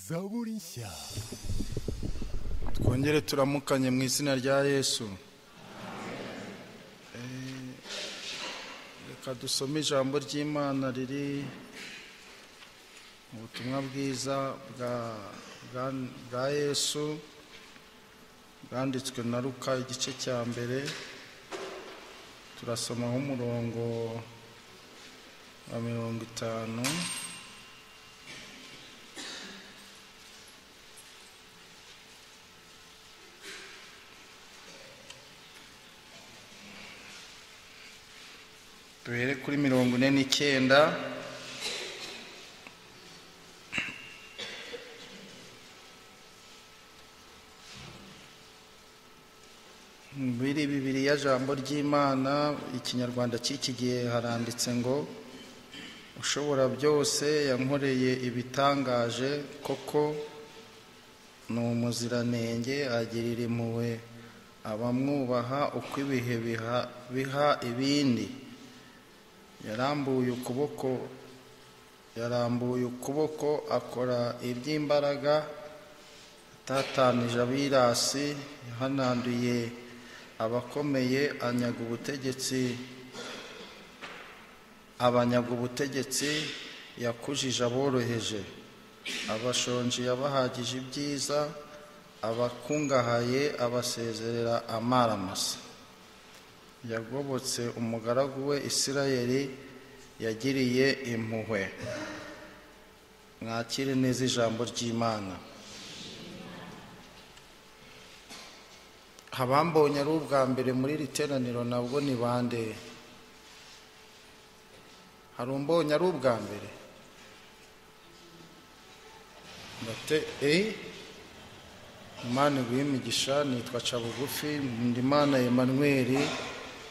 zaburi nshya twongere turamukanye mu izina rya yesu Eh, reka dusome ijambo ry'imana riri mu butumwa bwiza bwa bwa- bwa yesu bwanditswe na luka igice cya mbere turasomaho umurongo wa mirongo itanu duhere kuri mirongo ine n'icyenda muri bibiliya jambo ry'imana ikinyarwanda cy'iki gihe haranditse ngo ushobora byose yankoreye ibitangaje koko ni umuziranenge agirira impuhwe abamwubaha uko ibihe biha- biha ibindi yarambuye ukuboko yarambuye ukuboko akora iby'imbaraga atatanije abirasi yahananduye abakomeye anyaga ubutegetsi abanyaga ubutegetsi yakujije aboroheje abashonje yabahagije ibyiza abakungahaye abasezerera amaramasa yagobotse umugaragu we isirayeli yagiriye impuhwe mwakire neza ijambo ry'imana abambonye ari ubwa mbere muri iri teraniro nabwo ni bande hari umbonye ari ubwa mbere ndate eyi imana iguhe imigisha nitwa cabugufi ndimana emmanuel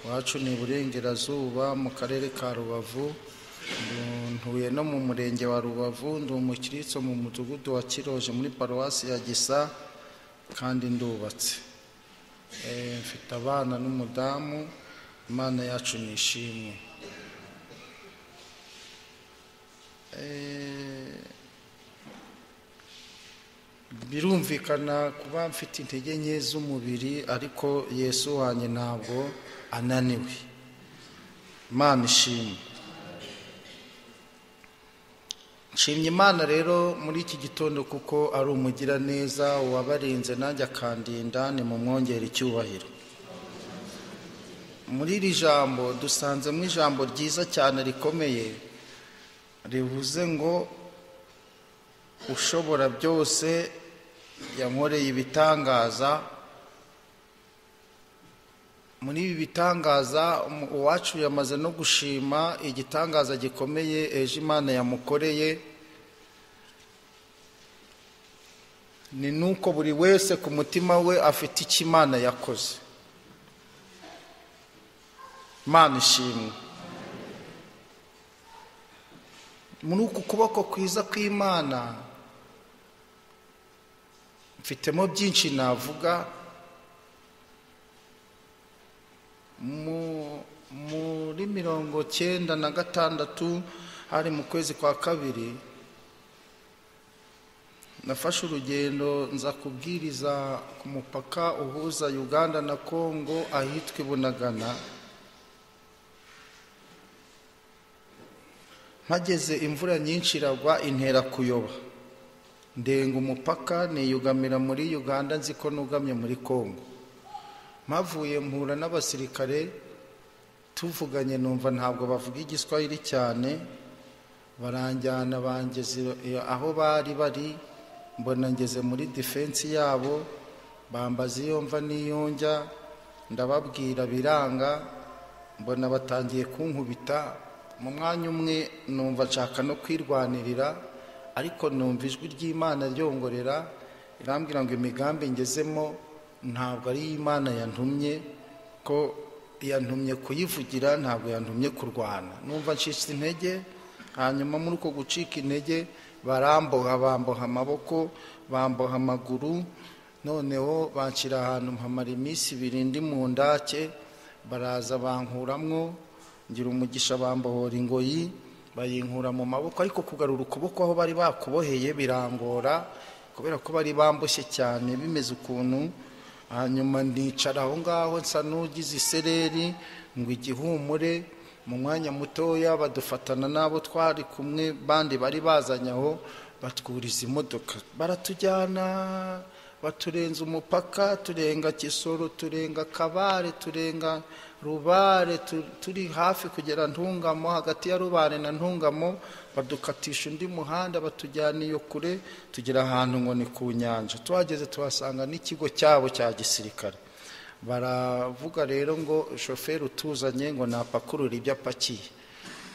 iwacu ni iburengerazuba mu karere ka rubavu ntuye no mu murenge wa rubavu ndi umukiristo mu mudugudu wa kiroje muri paruwasi ya gisa kandi ndubatse Eh, mfite abana n'umudamu imana yacu ni ishimwe Eh, birumvikana kuba mfite intege nke z'umubiri ariko yesu wanjye ntabwo ananiwe imana ishimwe nshimye imana rero muri iki gitondo kuko ari umugiraneza wabarinze nanjye akandinda ni mu mwongera icyubahiro muri iri jambo dusanzemo ijambo ryiza cyane rikomeye rivuze ngo ushobora byose yankoreye ibitangaza muri ibi bitangaza umu- uwacu yamaze no gushima igitangaza gikomeye ejo imana yamukoreye ni nuko buri wese ku mutima we afite icyo imana yakoze imana ishimwe muri uku kuboko kwiza kw'imana mfitemo byinshi navuga mu- muri mirongo cyenda na gatandatu hari mu kwezi kwa kabiri nafashe urugendo nza kubwiriza ku mupaka uhuza uganda na kongo ahitwa ibunagana mpageze imvura nyinshi iragwa intera kuyoba ndenga umupaka niyugamira muri uganda nzi ko nugamye muri kongo mpavuye mpura n'abasirikare tuvuganye numva ntabwo bavuga igiswahili cyane baranjyana bangeze iyo- aho bari bari mbona ngeze muri defense yabo bambaza iyo mva n'iyo njya ndababwira biranga mbona batangiye kunkubita mu mwanya umwe numva nshaka no kwirwanirira ariko numva ijwi ry'imana ryongorera irambwira ngo imigambi ngezemo ntabwo ari imana yantumye ko yantumye kuyivugira ntabwo yantumye kurwana numva ncitse intege hanyuma muri uko gucika intege baramboha bamboha amaboko bamboha amaguru noneho banshyira ahantu mpamara iminsi ibiri ndi mu ndake baraza bankuramwo ngira umugisha bambohora ingoyi bayinkura mu maboko ariko kugarura ukuboko aho bari bakuboheye birangora kubera ko bari bambushye cyane bimeze ukuntu hanyuma nicara aho ngaho nsa n'ugize isereri ngo igihumure mu mwanya mutoya badufatana n'abo twari kumwe bandi bari bazanye aho batwuriza imodoka baratujyana baturenza umupaka turenga kisoro turenga kabare turenga rubare tu- turi hafi kugera ntungamo hagati ya rubare na ntungamo badukatisha undi muhanda batujyana iyo kure tugera ahantu ngo ni ku nyanja tuhageze tuhasanga n'ikigo cyabo cya gisirikare baravuga rero ngo shoferi utuzanye ngo napakurura ibyo apakiye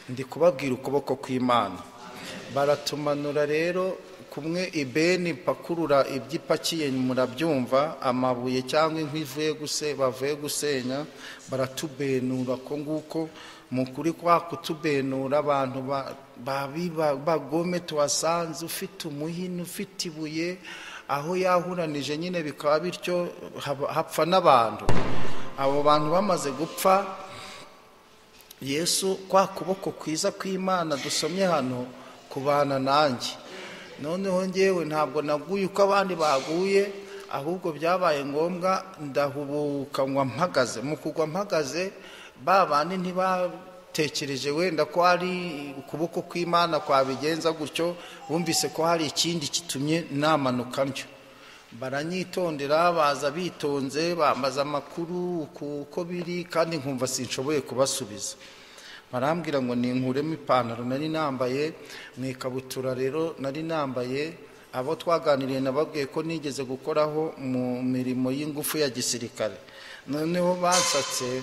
ndi kubabwira ukuboko kw'imana baratumanura rero kumwe ibeni pakurura ibyo ipakiye murabyumva amabuye cyangwa inkwi ivuye guse bavuye gusenya baratubenura ko nguko mu kuri kwa kutubenura abantu ba- babi- ba- bagome tuhasanze ufite umuhini ufite ibuye aho yahuranije nyine bikaba bityo haba- hapfa n'abantu abo bantu bamaze gupfa yesu kwa kuboko kwiza kw'imana dusomye hano kubana nanjye noneho ngewe ntabwo naguye uko abandi baguye ahubwo byabaye ngombwa ndahubuka nkwa mpagaze mu kugwa mpagaze ba bandi ntibatekereje wenda ko hari ukuboko kw'imana kwabigenza gutyo bumvise ko hari ikindi kitumye namanuka ntyo baranyitondera baza bitonze bambaza amakuru uku uko biri kandi nkumva sinshoboye kubasubiza barambwira ngo ninkuremo ipantaro nari nambaye mu ikabutura rero nari nambaye abo twaganiriye nababwiye ko nigeze gukoraho mu mirimo y'ingufu ya gisirikare noneho bansatse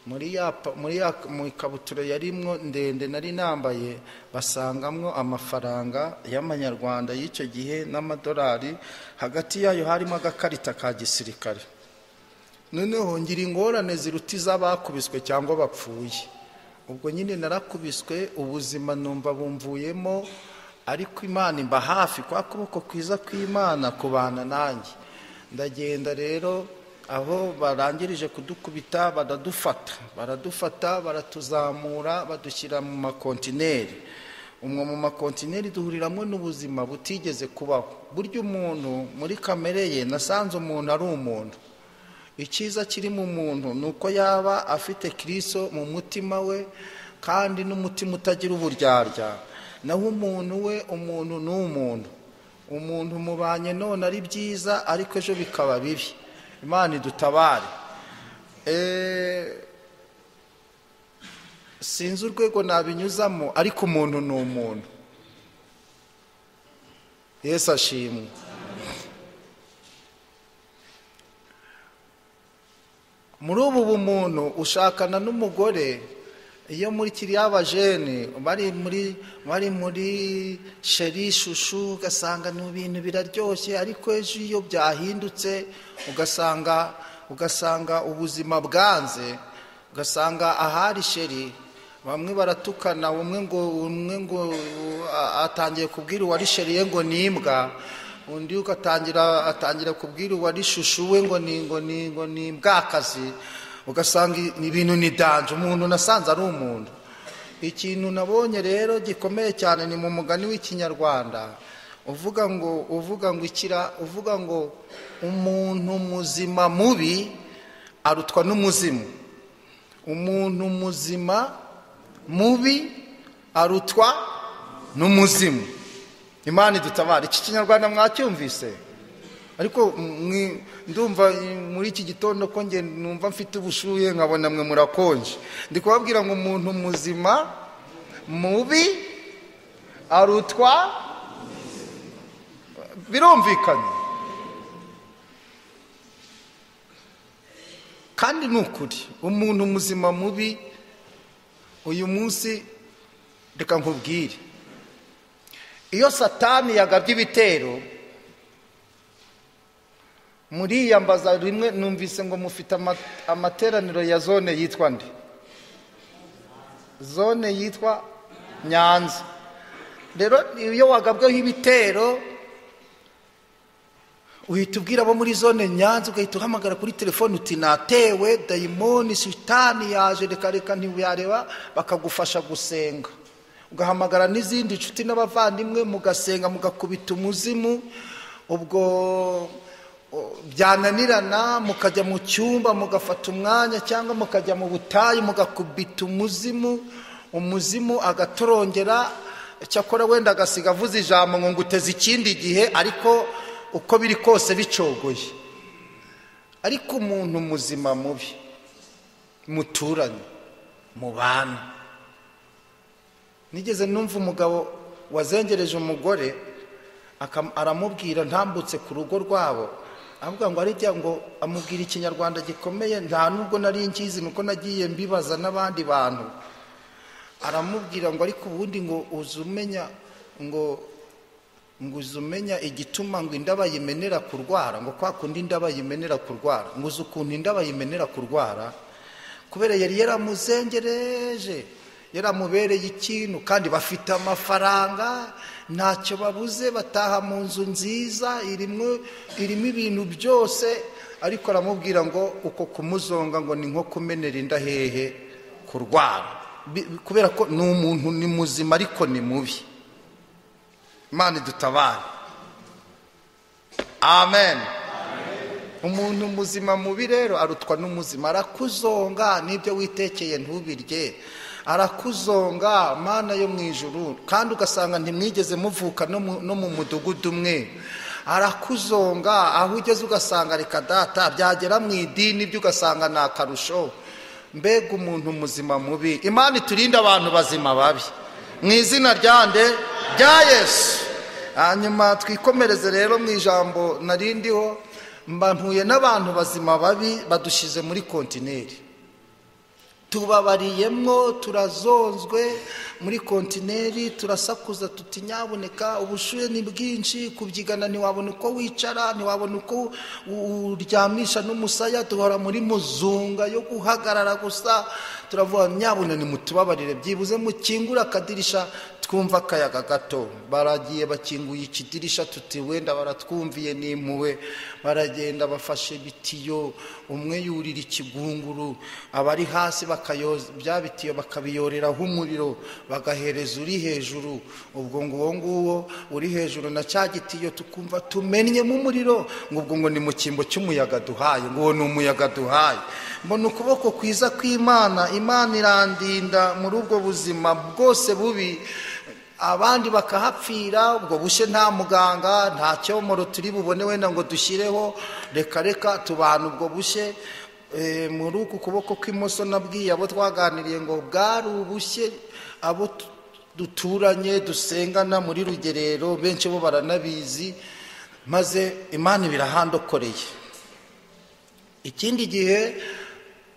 muri ya pa- muri ya mu ikabutura yarimwo ndende nari nambaye basangamwo amafaranga y'amanyarwanda y'icyo gihe n'amadolari hagati yayo harimo agakarita ka gisirikare noneho ngira ingorane ziruta iz'abakubiswe cyangwa bapfuye ubwo nyine narakubiswe ubuzima numva bumvuyemo ariko imana imba hafi kwa kuboko kwiza kw'imana kubana nanjye ndagenda rero aho barangirije kudukubita baradufata baradufata baratuzamura badushyira mu makontineri umwe mu makontineri duhuriramo n'ubuzima butigeze kubaho burya umuntu muri kamere ye nasanze umuntu ari umuntu icyiza kiri mu muntu ni uko yaba afite kiriso mu mutima we kandi n'umutima utagira uburyarya naho umuntu we umuntu ni umuntu umuntu mubanye none ari byiza ariko ejo bikaba bibi imana idutabare Eh, sinzi urwego nabinyuzamo ariko umuntu ni umuntu yesu ashimwe muri ubu bumuntu ushakana n'umugore iyo muri kiriya bajene bari muri bari muri sheri shushu ugasanga ni ibintu biraryoshye ariko ejo iyo byahindutse ugasanga ugasanga ubuzima bwanze ugasanga ahari sheri bamwe baratukana umwe ngo umwe ngo a- atangiye kubwira uwari sheri ye ngo ni imbwa undi ugatangira atangira kubwira uwari shushu we ngo ni ngo ni ngo ni bwakazi ugasanga i- ni ibintu ni danje umuntu nasanze ari umuntu ikintu nabonye rero gikomeye cyane ni mu mugani w'ikinyarwanda uvuga ngo uvuga ngo ikira uvuga ngo umuntu muzima mubi arutwa n'umuzimu umuntu muzima mubi arutwa n'umuzimu imana idutabara iki kinyarwanda mwacyumvise ariko mwi- ndumva eh, muri iki gitondo ko nge numva mfite ubushuye nkabona mwe murakonje ndi kubabwira ngo umuntu muzima mubi arutwa birumvikanye kandi ni ukuri umuntu muzima mubi uyu munsi reka nkubwire iyo satani yagabye ibitero muriyambaza rimwe numvise ngo mufite ama- amateraniro ya zone yitwa nde zone yitwa nyanza rero iyo wagabweho ibitero uhita ubwira abo muri zone nyanza ugahita uhamagara kuri telefone uti natewe dayimoni sitani yaje reka reka ntibuyareba bakagufasha gusenga ugahamagara n'izindi nshuti n'abavandimwe mugasenga mugakubita umuzimu ubwo o- byananirana mukajya mu cyumba mugafata umwanya cyangwa mukajya mu butayu mugakubita umuzimu umuzimu agatorongera cyakora wenda agasiga avuze ijambo ngo nguteze ikindi gihe ariko uko biri kose bicogoye ariko umuntu muzima mubi muturanye mubana nigeze numva umugabo wazengereje umugore akam- aramubwira ntambutse ku rugo rwabo avuga ngo arya ngo amubwira ikinyarwanda gikomeye nta nubwo nari nkizi nuko nagiye mbibaza n'abandi bantu aramubwira ngo ariko ubundi ngo uzi umenya ngo ngo uzi umenya igituma ngo inda bayimenera kurwara ngo kwa kundi inda bayimenera kurwara ngo uzi ukuntu inda bayimenera kurwara kubera yari yaramuzengereje yaramubereye ikintu kandi bafite amafaranga ntacyo babuze bataha mu nzu nziza irimo irimo ibintu byose ariko aramubwira ngo uko kumuzonga ngo ni nko kumenera inda hehe kurwara Bi- kubera ko ni umuntu ni muzima ariko ni mubi imana idutabare amen umuntu muzima mubi rero arutwa n'umuzima arakuzonga n'ibyo witekeye ntubirye arakuzonga mana yo mu ijuru kandi ugasanga ntimwigeze muvuka no mu- no mu mudugudu umwe arakuzonga aho ugeze ugasanga reka data byagera mu idini ibyo ugasanga ni akarusho mbega umuntu muzima mubi imana iturinde abantu bazima babi mu izina ryande rya yesu hanyuma twikomereze rero mu ijambo narindiho mba mpuye n'abantu bazima babi badushyize muri kontineri tubabariyemo turazonzwe muri kontineri turasakuza tuti nyaboneka ubushuhe ni bwinshi kubyigana ntiwabona uko wicara ntiwabona uko u- uryamisha n'umusaya duhora muri muzunga yo guhagarara gusa turavuga nyabona nimutubabarire byibuze mukingure akadirisha twumva akayaga gato baragiye bakinguye ikidirisha tuti wenda baratwumviye n'impuwe baragenda bafashe ibitiyo umwe yurira ikigunguru abari hasi bakayoza bya bitiyo bakabiyoreraho umuriro bagahereza uri hejuru ubwo ngo uwo nguwo uri hejuru na cya gitiyo tukumva tumennyemo umuriro ngo ubwo ngo ni mu cyimbo cy'umuyaga duhaye ngo uwo ni umuyaga duhaye mbona ukuboko kwiza kw'imana imana irandinda muri ubwo buzima bwose bubi abandi bakahapfira ubwo bushye nta muganga nta cyomoro turi bubone wenda ngo dushyireho reka reka tubana ubwo bushye Eh, muri uku kuboko kw'imoso nabwiye abo twaganiriye ngo bwari ubushye abo tu- duturanye dusengana muri rugerero benshi bo baranabizi maze imana ibirahandokoreye ikindi gihe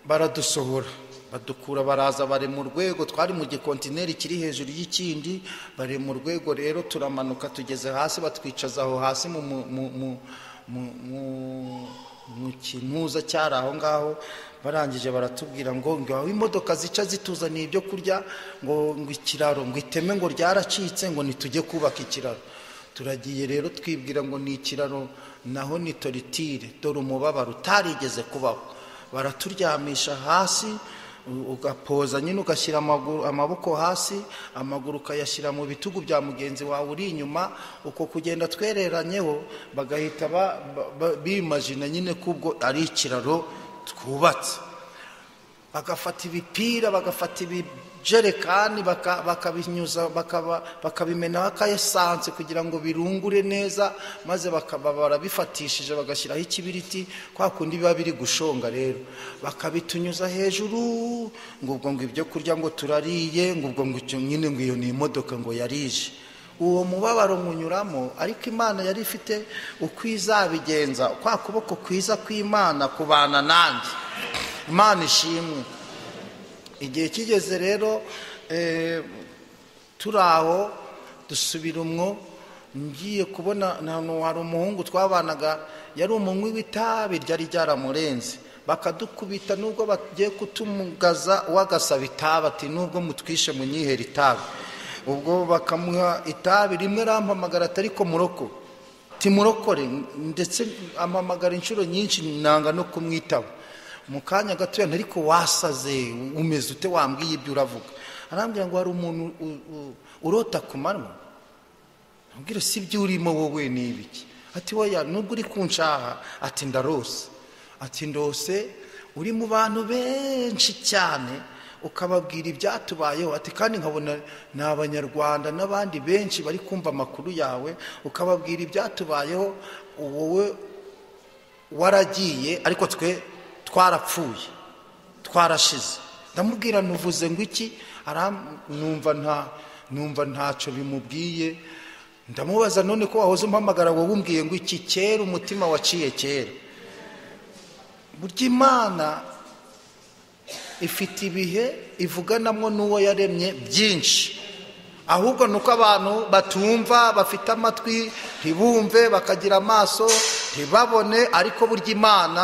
baradusohora badukura baraza bari mu rwego twari mu gikontineri kiri hejuru y'ikindi bari mu rwego rero turamanuka tugeze hasi batwicaza aho hasi mu mu- mu- mu- mu- mu- mu kintuza cyari aho ngaho barangije baratubwira ngo ngo aho imodoka zica zituzaniye ibyo kurya ngo ngo ikiraro ngo iteme ngo ryaracitse ngo nitujye kubaka ikiraro turagiye rero twibwira ngo ni ikiraro naho ni toritire dore umubabaro utarigeze kubaho baraturyamisha hasi u- ugapoza nyine ugashyira amaguru- amaboko hasi amaguru ukayashyira mu bitugu bya mugenzi wawe uri inyuma uko kugenda twereranyeho bagahita ba- ba- ba- bimajina nyine ko ubwo ari ikiraro twubatse bagafata ibipira bagafata ibijerekani baka- bakabinyuza bakaba- bakabimenaho akayesanse kugira ngo birungure neza maze bakaba barabifatishije bagashyiraho ikibiriti kwa kundi biba biri gushonga rero bakabitunyuza hejuru ngo ubwo ngo ibyo kurya ngo turariye ngo ubwo ngo icyo nyine ngo iyo ni imodoka ngo yarije uwo mubabaro munyuramo ariko imana yari ifite uko izabigenza kwa kuboko kwiza kw'imana kubana nanjye imana ishimwe igihe kigeze rero eh, turi aho dusubira umwo ngiye kubona ahantu hari umuhungu twabanaga yari umunywi w'itabi ryari ryaramurenze bakadukubita nubwo bagiye kutumugaza uwagasaba itabi ati nubwo mutwishe munyihera itabi ubwo bakamuha itabi rimwe arampamagara atari ko muroko timurokore ndetse ampamagara inshuro nyinshi nanga no kumwitaba mu kanya gatoya ariko wasaze umeze ute wambwiye ibyo uravuga arambwira ngo hari umuntu u- u- urota ku manywa ambwira si ibyo urimo wowe ni ibiki ati woya nubwo uri kunshaha ati ndarose ati ndose uri mu bantu benshi cyane ukababwira ibyatubayeho ati kandi nkabona ni abanyarwanda n'abandi benshi bari kumva amakuru yawe ukababwira ibyatubayeho wowe waragiye ariko twe twarapfuye twarashize ndamubwira ntuvuze ngo iki aram- numva nta numva ntacyo bimubwiye ndamubaza none ko wahoze umpamagara wowe umbwiye ngo iki kera umutima waciye kera burya imana ifite ibihe ivuganamo n'uwo yaremye byinshi ahubwo ni uko abantu batumva bafite amatwi ntibumve bakagira amaso ntibabone ariko burya imana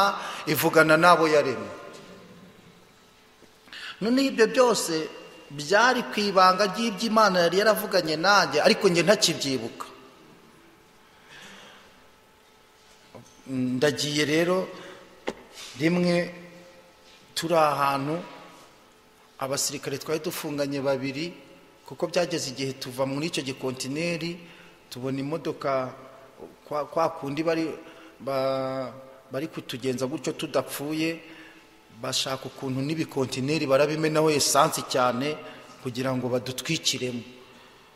ivugana n'abo yaremye noneho ibyo byose byari ku ibanga ry'iby'imana yari yaravuganye nanjye ariko njye ntakibyibuka ndagiye rero rimwe turi ahantu abasirikare twari dufunganye babiri kuko byageze igihe tuva muri icyo gikontineri tubona imodoka kwa kwa kundi bari ba- bari kutugenza gutyo tudapfuye bashaka ukuntu n'ibikontineri barabimenaho esansi cyane kugira ngo badutwikiremo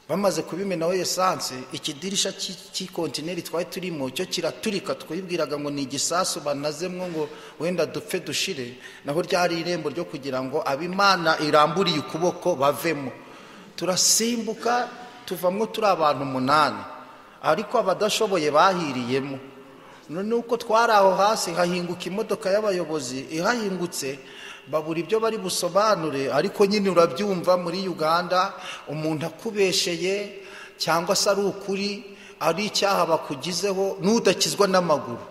bamaze kubimenaho esansi ikidirisha cy'i- cy'ikontineri twari turimo cyo kiraturika twibwiraga ngo ni igisasu banazemwo ngo wenda dupfe dushire naho ryari irembo ryo kugira ngo abimana iramburiye ukuboko bavemo turasimbuka tuvamwo turi abantu umunani ariko abadashoboye bahiriyemo none uko twari aho hasi hahinguka imodoka y'abayobozi ihahingutse babura ibyo bari busobanure ariko nyine urabyumva muri uganda umuntu akubesheye cyangwa se ari ukuri ari icyaha bakugizeho n'udakizwa n'amaguru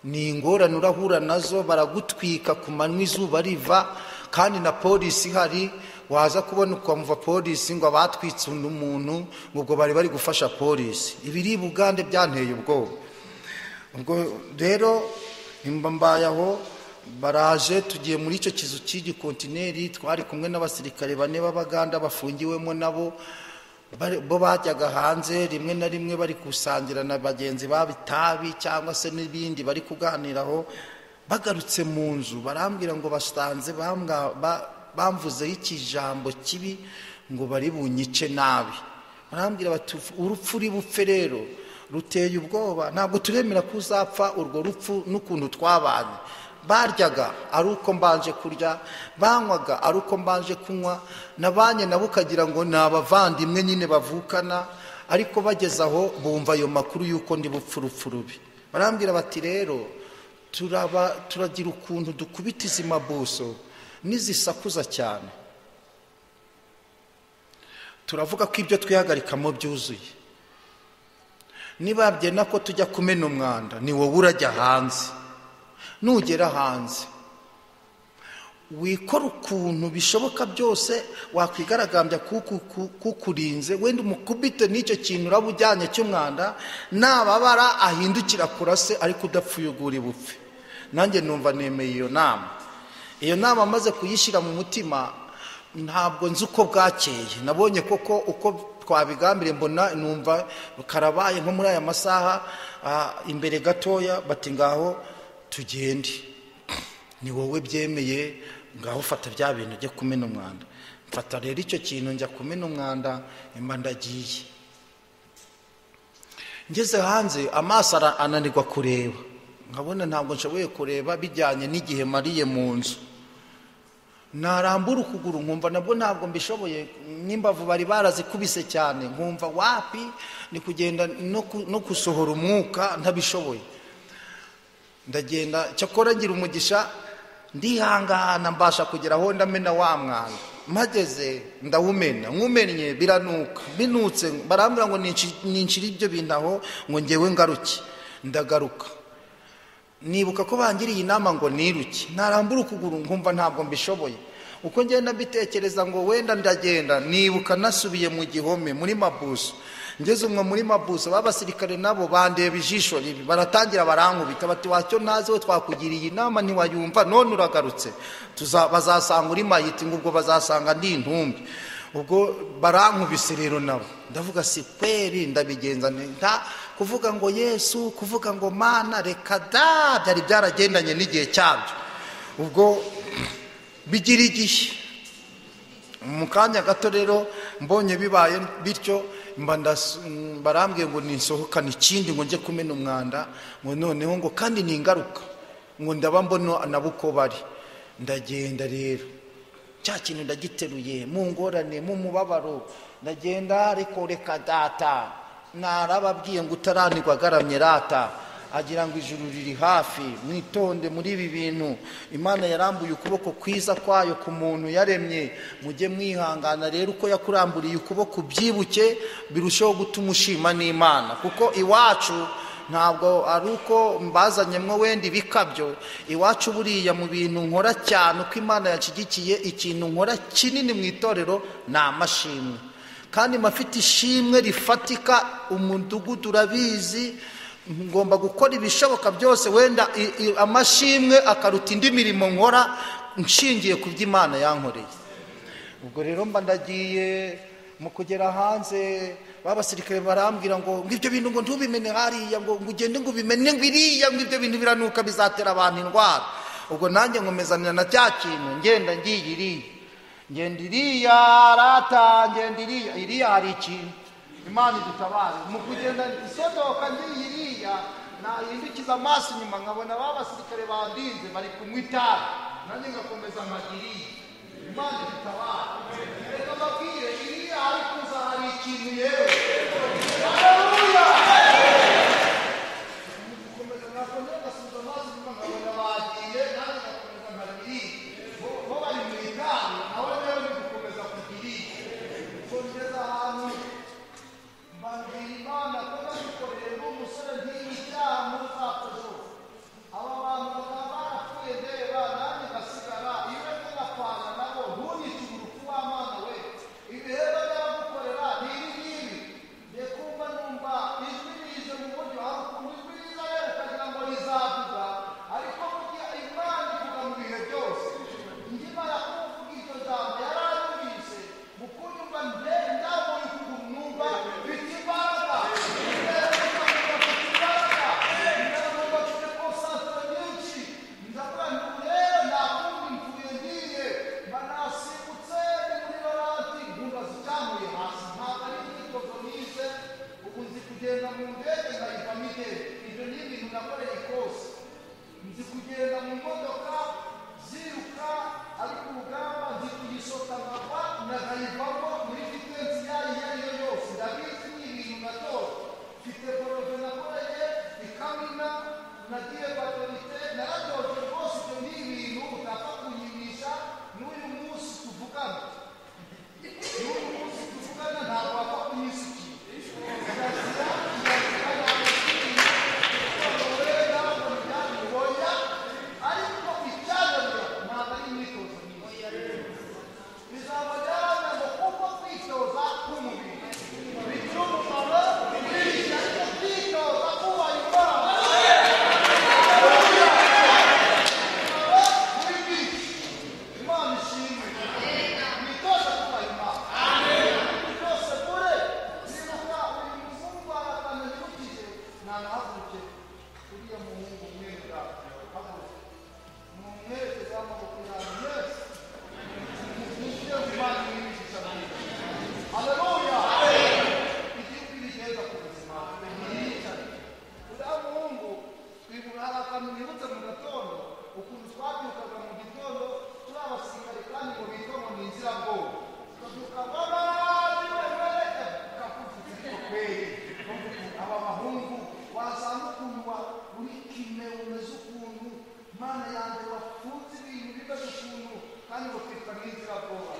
ni ingorane urahura nazo baragutwika ku manywa izuba riva kandi na polisi ihari waza kubona ukamva polisi ngo abatwitse undi muntu ngo ubwo bari bari gufasha polisi ibiri bugande byanteye ubwoba ubwo rero nimba mbaye aho baraje tugiye muri icyo kizu cy'igikontineri twari kumwe n'abasirikare bane b'abaganda bafungiwemo nabo bari- bo bajyaga hanze rimwe na rimwe bari gusangira na bagenzi babo itabi cyangwa se n'ibindi bari kuganiraho bagarutse mu nzu barambwira ngo basanze bambwa- ba- bamvuzeho ikijambo kibi ngo bari bunyice nabi barambwira bati urupfu uri bupfe rero ruteye ubwoba ntabwo turemera ko uzapfa urwo rupfu n'ukuntu twabanye baryaga ari uko mbanje kurya banywaga ari uko mbanje kunywa nabanye nabo ukagira ngo ni abavandimwe nyine bavukana ariko bageze aho bumva ayo makuru y'uko ndi bupfa urupfu rubi barambwira bati rero turaba turagira ukuntu dukubita izi mabuso n'izisakuza cyane turavuga ko ibyo twihagarikamo byuzuye niba byenda ko tujya kumena umwanda ni wowe urajya hanze nugera hanze wikora ukuntu bishoboka byose wakwigaragambya kuku- ku- kukurinze wenda umukubite n'icyo kintu uraba ujyanye cy'umwanda nababara ahindukira kurase ariko udapfuye ugura ibupfe nanjye numva nemeye iyo nama iyo nama amaze kuyishyira mu mutima ntabwo nzi uko bwakeye nabonye koko uko twabigambiriye mbona numva karabaye nko muri aya masaha ah, imbere gatoya bati ngaho tugende ni wowe byemeye ngaho fata bya bintu ujye kumena umwanda mfata rero icyo kintu njya kumena umwanda mba ndagiye ngeze hanze amaso ara- ananirwa kureba nkabona ntabwo nshoboye kureba bijyanye n'igihe mariye mu nzu narambura ukuguru nkumva nabwo ntabwo mbishoboye n'imbavu bari barazikubise cyane nkumva wapi ni kugenda no ku- no gusohora umwuka ntabishoboye ndagenda cyakora ngira umugisha ndihangana mbasha kugera aho ndamena wa mwanda mpageze ndawumena nkumennye biranuka binutse barambwira ngo ninshi- ninshire ibyo bintu aho ngo ngewe ngaruke ndagaruka nibuka ko bangiriye inama ngo niruke narambura ukuguru nkumva ntabwo mbishoboye uko ngenda mbitekereza ngo wenda ndagenda nibuka nasubiye mu gihome muri mabuso ngeze umwe muri mabuso babasirikare nabo bandeba ijisho ribi baratangira barankubita bati wacyo ntazi we twakugiriye inama ntiwayumva none uragarutse tuza- bazasanga uri mayiti ngo ubwo bazasanga ndi intumbi ubwo barankubise rero nabo ndavuga si kweri ndabigenza nta kuvuga ngo yesu kuvuga ngo mana reka da byari byaragendanye n'igihe cyabyo ubwo bigira igihe mu kanya gato rero mbonye bibaye bityo barambwiye ngo nisohokane ikindi ngo njye kumena umwanda ngo noneho ngo kandi ni ingaruka ngo ndaba mbona nabo uko bari ndagenda rero cya kintu ndagiteruye mu ngorane mu mubabaro ndagenda ariko reka data narababwiye ngo utaranirwa agaramye rata agira ngo ijuru riri hafi mwitonde muri ibi bintu imana yarambuye ukuboko kwiza kwayo ku muntu yaremye mujye mwihangana rero uko yakuramburiye ukuboko byibuke birusheho gutuma ushima n'imana kuko iwacu ntabwo ari uko mbazanye mwo wenda ibikabyo iwacu buriya mu bintu nkora cyane uko imana yashyigikiye ikintu nkora kinini mu itorero ni amashimwe kandi mafite ishimwe rifatika umudugudu urabizi ngomba gukora ibishoboka byose wenda amashimwe akaruta indi mirimo nkora nshingiye ku byo imana yankoreye ubwo rero mba ndagiye mu kugera hanze babasirikare barambwira ngo ngo ibyo bintu ngo ntubimene hariya ngo ugende ngo ubimene ngo iriya ngo ibyo bintu biranuka bizatera abantu indwara ubwo nanjye nkomezanya na cya kintu ngenda ngiye iriya ngenda iriya rata ngenda iriya iriya hari ikintu imana idutabare mu kugenda isodoka ngiyi iriya nahindukiza amaso inyuma nkabona ba basirikare bandinze bari kunywa itabi nanjye ngakomeza nkagiriye imana idutabare reka mbabwire iriya hari kuza hari ikintu yewe haleluya gukomeza nkakongera ngasubiza amaso inyuma nkabona bagiye nanjye ngakomeza nkagiriye bo bari mu itabi nawe rero ni gukomeza kugiriye kongeza ahantu babwira imana ko babikoreye n'umusore ntibi byaha muzakoze aba bantu bakaba barapfuye ndeba nanjye ngasigara iyo uri kugapfana nabo ntunyite urufu w'amana we ibihembo by'abagukorera ni ibi ngibi ngiye kumva numva ijwi rije mu buryo hari ukuntu ijwi riza rero ukagira ngo rizavuga ariko burya imana ivuga mu bihe byose ngimara kuvuga iryo jambo yaranyumvise mu kunyumva nde ndabonye ukuguru mwumva bita imbaraga kugenda mu ndege nkayivamo indege ibyo ni ibintu nakoreye kose nzi kugenda mu modoka ziruka ariko urugamba nzi kuyisoka nkava nkayivamo muri fitensi yayo iyo ari yo yose ndabizi ni ibintu natora mfite borode nakoreye ikamina nagiye batorite naradoze rwose ibyo ni ibintu utapfa kuyimisha n'uyu munsi tuvugana n'uyu munsi tuvugana ntabwo wapfa kuyisukira Imana ishimwe mwitoze kuba Imana byose kure nibuka uyu muhungu arakananyirukije nanahaguruke uriya muhungu umwera haguruka mumwerekeze amaboko yanyu mwese mugire imana imwigisha mwiza haleluya igihugu irigeza ku buzima ntiyicare uriya muhungu twibura hari akantu nibutse mu gatondo ukuntu twabyukaga mu gitondo turi abasirikare kandi ngo bitwa ngo ni inzirabwoba tukabyuka aba bahungu wasanga ukuntu uri kime umeze ukuntu mana yanjye wafunze ibintu bimeze ukuntu kandi ngo twitwa nk'inzirabwoba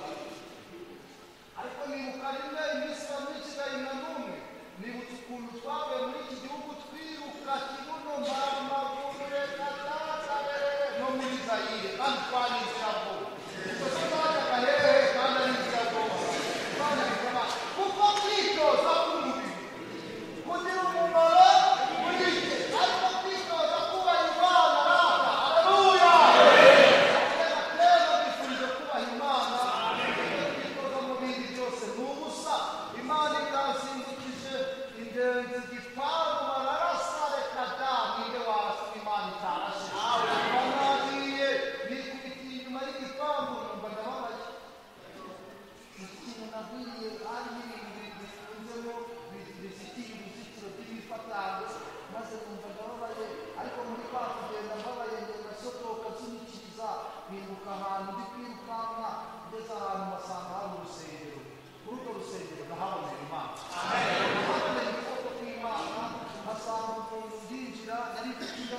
ariko nibuka rimwe iminsi ya myinshi gahima n'umwe nibutse ukuntu twavuye muri iki gihugu twiruka kibuno maramavure katatare no muri zayire kandi twanyiziramo ubwo se twajyaga hehe kandi ari inziragoma imana bikaba kuko kwitoza k'umubiri kugira umumaro murike ariko kwitoza kubaha imana rata haleluya kera twifurije kubaha imana twitoza mu bindi byose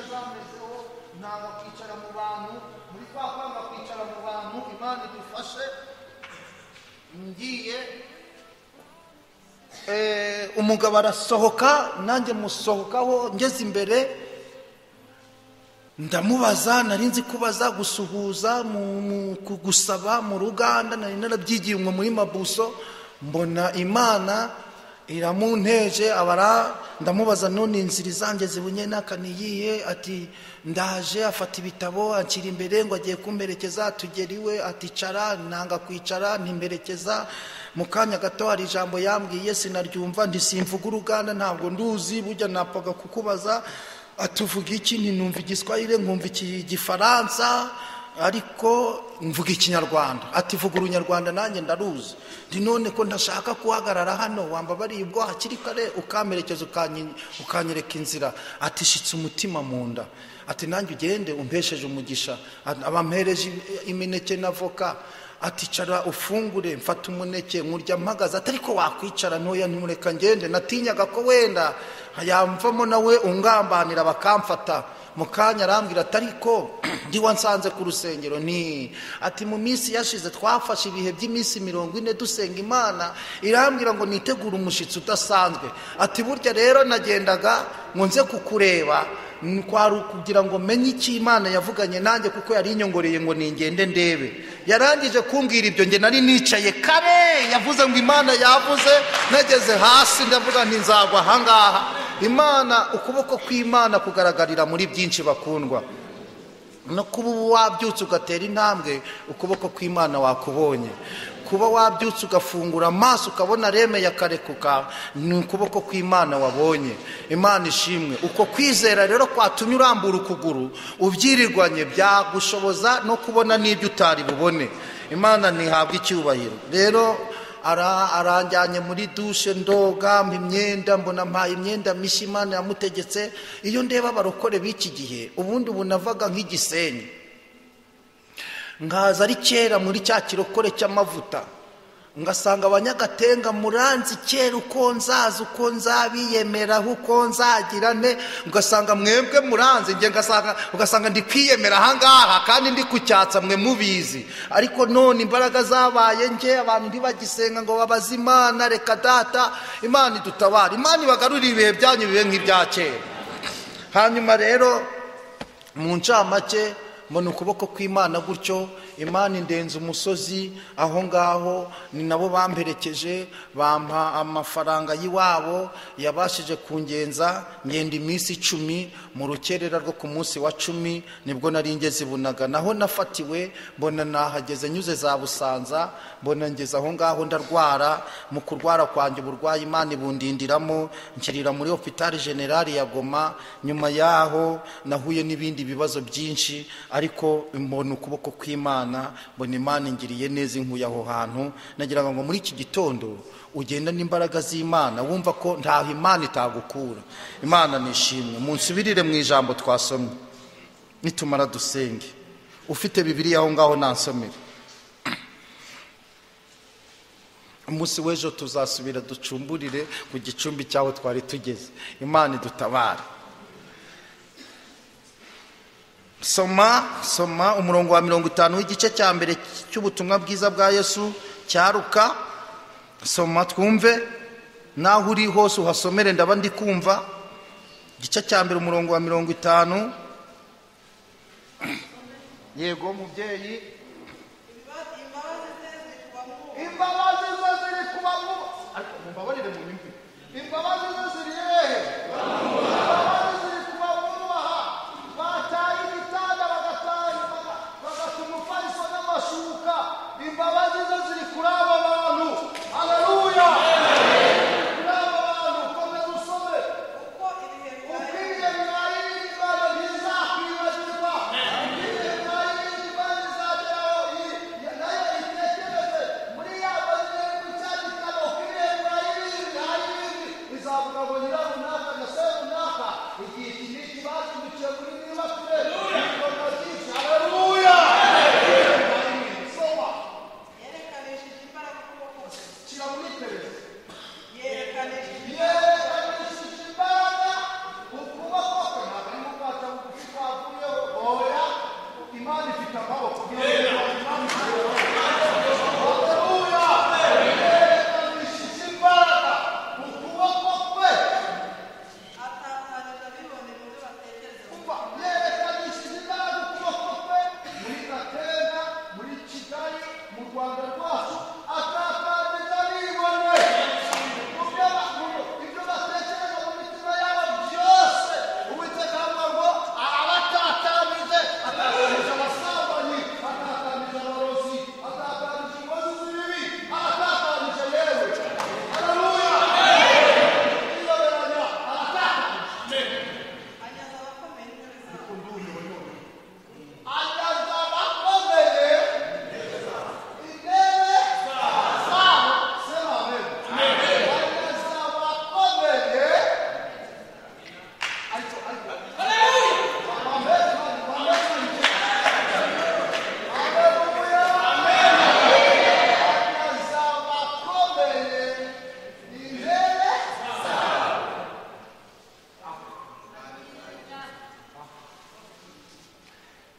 ntabwo kwicara mu bantu muri kwa kwanga kwicara mu bantu imana idufashe ngiye eh, umugabo arasohoka nanjye musohokaho ngeze imbere ndamubaza nari nzi kubaza gusuhuza mu- mu- ku- gusaba mu ruganda nari narabyigiye umwe muri mabuso mbona imana iramunteje abara ndamubaza none inzira zanjye zibunye n'aka niyihe ati ndaje afata ibitabo anshyira imbere ngo agiye kumperekeza atugera iwe aticara nanga kwicara ntimperekeza mu kanya gato hari ijambo yambwiye sinaryumva ntisimvuga uruganda ntabwo nduzi burya napfaga kukubaza atuvuga iki ntinumva igiswahire nkumva igifaransa ariko mvuga ikinyarwanda ati vuga urunyarwanda nanjye ndaruzi ndi none ko ntashaka guhagarara hano wambabariye ubwo hakiri kare ukamperekeza ukanyi- ukanyereka inzira ati shitse umutima mu nda ati nanjye ugende umpesheje umugisha Ati, abampereje im- imineke n'avoka ati cara ufungure mfata umuneke nkurya mpagaze atari ko wakwicara ntoya ntimureka ngende natinyaga ko wenda yamvamo nawe ungambanira bakamfata mu kanya arambwira atari ko ndi wansanze ku rusengero ni ati mu minsi yashize twafashe ibihe by'iminsi mirongo ine dusenga imana irambwira ngo nitegure umushyitsi udasanzwe ati burya rero nagendaga ngo nze kukureba kwari ukugira ngo menye icyo imana yavuganye nanjye kuko yari inyongoreye ngo ningende ndebe yarangije kumbwira ibyo nge nari nicaye kare yavuze ngo imana yavuze nageze hasi ndavuga nti nzagwa ahangaha imana ukuboko kw'imana kugaragarira muri byinshi bakundwa no kuba ubu wabyutse ugatera intambwe ukuboko kw'imana wakubonye kuba wabyutse ugafungura amaso ukabona reme yakarekuka ni ukuboko kw'imana wabonye imana ishimwe uko kwizera rero kwatumye urambura ukuguru ubyirirwanye byagushoboza no kubona n'ibyo utari bubone imana ntihabwa icyubahiro rero Ara- aranjyanye muri dushe ndoga mpa imyenda mbona mpaye imyenda mishya imana yamutegetse iyo ndeba abarokore b'iki gihe ubundi ubu navaga nk'igisenyi nkaza ari kera muri cya kirokore cy'amavuta ngasanga abanyagatenga muranzi kera uko nzaza uko nzabiyemeraho uko nzagira ne ugasanga mwebwe muranzi njye ngasanga ugasanga ndi kwiyemera ahangaha kandi ndi kucyatsa mwe mubizi ariko none imbaraga zabaye njye abantu ntibagisenga ngo babaze imana reka data imana idutabara imana ibagarurire ibihe byanyu bibe nk'ibya kera hanyuma rero mu ncamake mbona ukuboko kw'imana gutyo imana indenza umusozi aho ngaho ni nabo bamperekeje bampa amafaranga y'iwabo yabashije kungenza ngenda iminsi icumi mu rukerera rwo ku munsi wa cumi nibwo nari ngeze i bunaga naho nafatiwe mbona nahageze nyuze za busanza mbona ngeze aho ngaho ndarwara mu kurwara kwanjye uburwayi imana ibundindiramo nshyirira muri hopitali generali ya goma nyuma yaho nahuye n'ibindi bibazo byinshi ariko mbona ukuboko kw'imana mbona imana ingiriye neza inkuye aho hantu nagira ngo muri iki gitondo ugenda n'imbaraga z'imana wumva ko ntaho imana itagukura imana nishimwe munsubirire mu ijambo twasomye nitumara dusenge ufite bibiri aho ngaho nansomere umunsi w'ejo tuzasubira ducumburire ku gicumbi cy'aho twari tugeze imana idutabare soma soma umurongo wa mirongo itanu w'igice cya mbere cy'ubutumwa bwiza bwa yesu cyaruka soma twumve naho uri hose uhasomere ndaba ndi kumva igice cya mbere umurongo wa mirongo itanu yego mubyeyi imbabazi ze zikuba mu imbabazi ze ziri ku bantu ariko mumbabarire mu nyumvi imbabazi ze ziri hehe imbabazi ziri ku bamwubaha bataye ibitanda bagataye baga- bagata umufariso n'amashuka imbabazi ze ziri kuri aba bantu haleluya kuri aba bantu komeza usome kuko ibihe byawe ubwire bwawe n'imana ntizakwibagirwa ubwire bwawe n'imana izageraho iyi- nayo itekereze muri ya bazire ku cya gitabo ubwire bwawe n'imana izavuga ngo nyirarume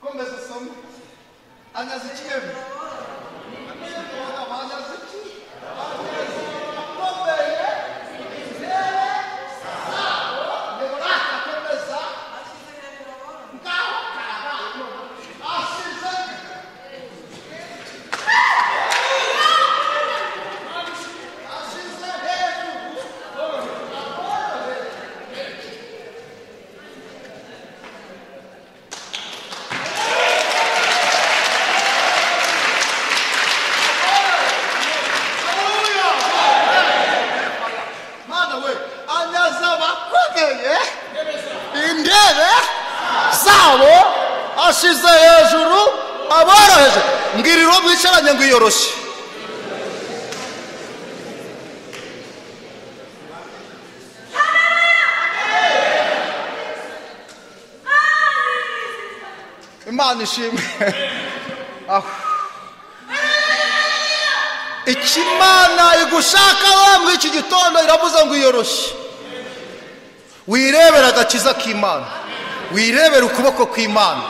komeza usome anyaze icyembe mana we anyaze abakomeye indebe zabo ashize hejuru aboroheje ngiriro mwicaranye ngo iyoroshye imana ishimwe aho ikimana igushaka we muri iki gitondo iravuze ngo iyoroshye wirebere agakiza k'imana wirebere ukuboko kw'imana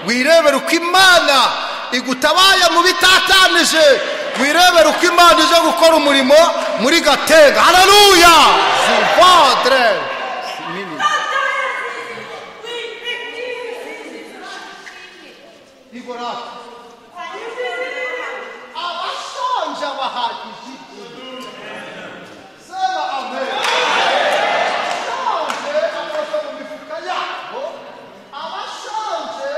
wirebere uko imana igutabaye mu bitatanije wirebere uko imana ije gukora umurimo muri gatenga hararuya sivadre igoraka abashonje bahagije sema amen abashonje bafata mu mifuka yabo abashonje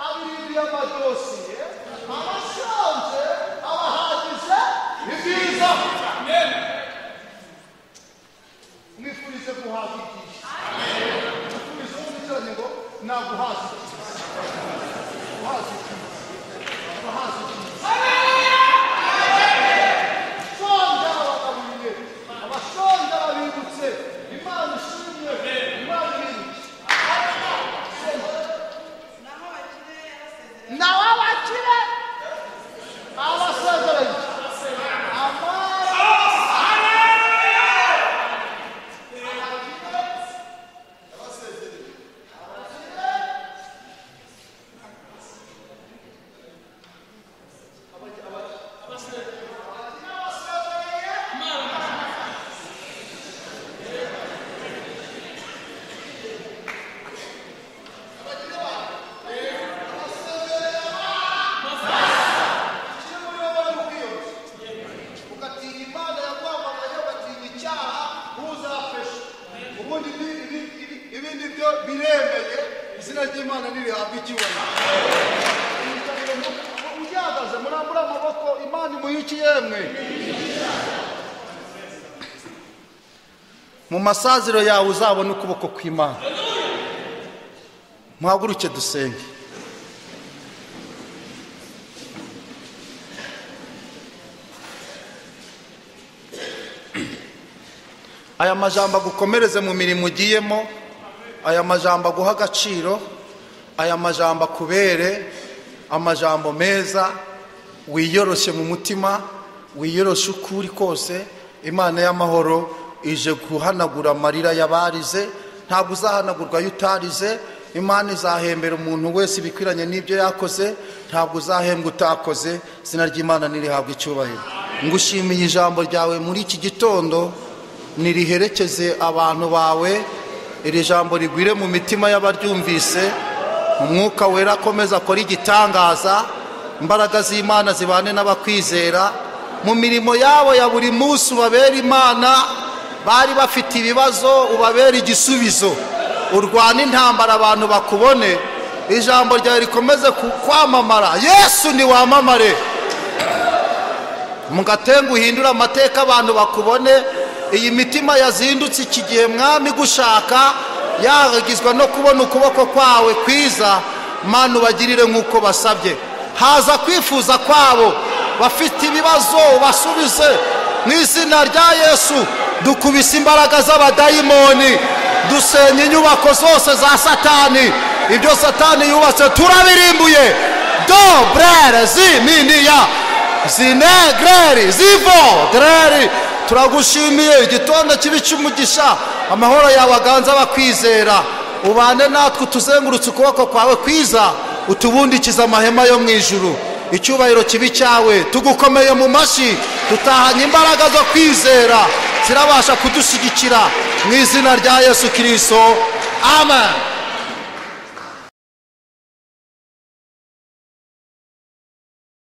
abiririye amadosiye abashonje abahagije ni byiza mwifurize guhaza igihe mwifurize gukurikirana ngo naguhaza igihe guhaza igihe guhaza igihe abashonja babagaburiye abashonja babibutse imana ishimwe imana irindwi naho abakire yarasezeranye nawe abakire abasezeranye ugatinya imana yakwamamaye ugatinya icyaha uzafesha ubundi ibi- ibi- ibi- ibindi byo biremeye izina ry'imana ntirihabwa icyubahiro ugihagaze murambure amaboko imana imuhiki yemwe mu masaziro yawe uzabona ukuboko kw'imana muhaguruke dusenge aya majambo agukomereze mu mirimo ugiyemo aya majambo aguha agaciro aya majambo akubere amajambo meza wiyoroshye mu mutima wiyoroshye uko uri kose imana y'amahoro ije guhanagura amarira y'abarize ntabwo uzahanagurwa iyo utarize imana izahembera umuntu wese ibikwiranye n'ibyo yakoze ntabwo uzahembwa utakoze izina ry'imana ntirihabwe icyubahiro ngushimiye ijambo ryawe muri iki gitondo niriherekeze abantu bawe iri jambo rigwire mu mitima y'abaryumvise umwuka wera akomeza akora igitangaza imbaraga z'imana zibane n'abakwizera mu mirimo yabo ya buri munsi ubabera imana bari bafite ibibazo ubabera igisubizo urwane intambara abantu bakubone ijambo ryawe rikomeze ku- kwamamara yesu ntiwamamare mugatenga uhindure amateka abantu bakubone iyi mitima yazindutse iki gihe mwami gushaka yagizwa no kubona ukuboko kwawe kwiza mana ubagirire nk'uko basabye haza kwifuza kwabo bafite ibibazo ubasubize mu izina rya yesu dukubise imbaraga z'abadayimoni dusenya inyubako zose za satani ibyo satani yubatse turabirimbuye do brere ziminiya zinegreri zivo greri turagushimiye igitondo kibi cy'umugisha amahoro yawe aganza abakwizera ubane natwe utuzengurutse ukuboko kwawe kwiza utubundikiza amahema yo mu ijuru icyubahiro kibi cyawe tugukomeye mu mashyi tutahanye imbaraga zo kwizera zirabasha kudushyigikira mu izina rya yesu kirisito amen